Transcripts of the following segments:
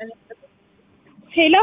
ሄሎ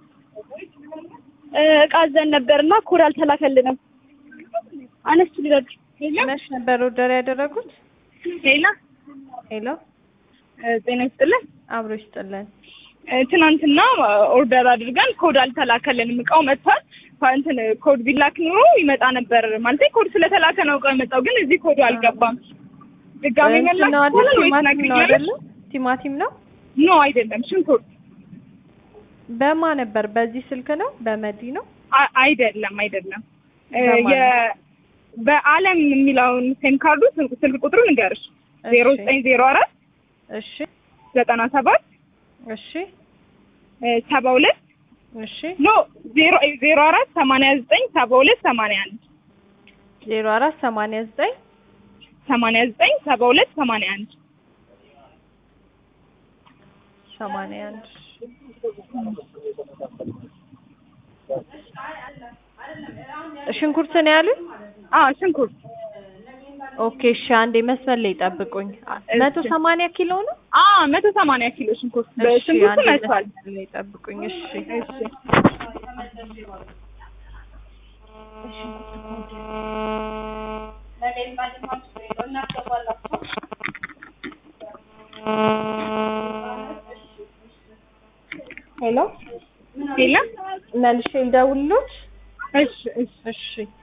እቃ አዘን ነበርና ኮድ አልተላከልንም። አነሱ ሊረዱ ሄሎ መች ነበር ኦርደር ያደረጉት? ሄሎ ሄሎ ጤና ይስጥልን። አብሮ ይስጥልን። ትናንትና ኦርደር አድርገን ኮድ አልተላከልንም። እቃው መጥቷል። እንትን ኮድ ቢላክ ኑሮ ይመጣ ነበር ማለት ኮድ ስለተላከ ነው እቃው የመጣው፣ ግን እዚህ ኮዱ አልገባም። ድጋሚ እንትን መላክ ነው አይደል? ይቻላል ወይስ ቲማቲም ነው ነግሪኛለሽ? አይደለ? ቲማቲም ነው። ኖ አይደለም፣ ሽንኩርት በማ ነበር? በዚህ ስልክ ነው? በመዲ ነው? አ- አይደለም አይደለም እ በማን? የ- በአለም የሚለውን ሴም ካርዱ ስልክ ስልክ ቁጥሩ ንገርሽ ዜሮ እሺ። ዘጠኝ ዜሮ አራት እሺ ዘጠና ሰባት እሺ ሰባ ሁለት እሺ ኖ ዜሮ ዜሮ አራት ሰማንያ ዘጠኝ ሰባ ሁለት ሰማንያ አንድ ዜሮ አራት ሰማንያ ዘጠኝ ሰማንያ ዘጠኝ ሰባ ሁለት ሰማንያ አንድ ሰማንያ አንድ ሽንኩርት ነው ያሉኝ? አዎ ሽንኩርት ኦኬ እሺ፣ አንዴ መስመር ላይ ጠብቁኝ። መቶ ሰማንያ ኪሎ ነው? አ መቶ ሰማንያ ኪሎ ሽንኩርት እሺ፣ ሽንኩርቱ አንዴ መጥቷል መስመር ላይ ጠብቁኝ። እሺ እሺ ሄሎ ሄሎ መልሼ ልደውልልዎት? እሺ እሺ እሺ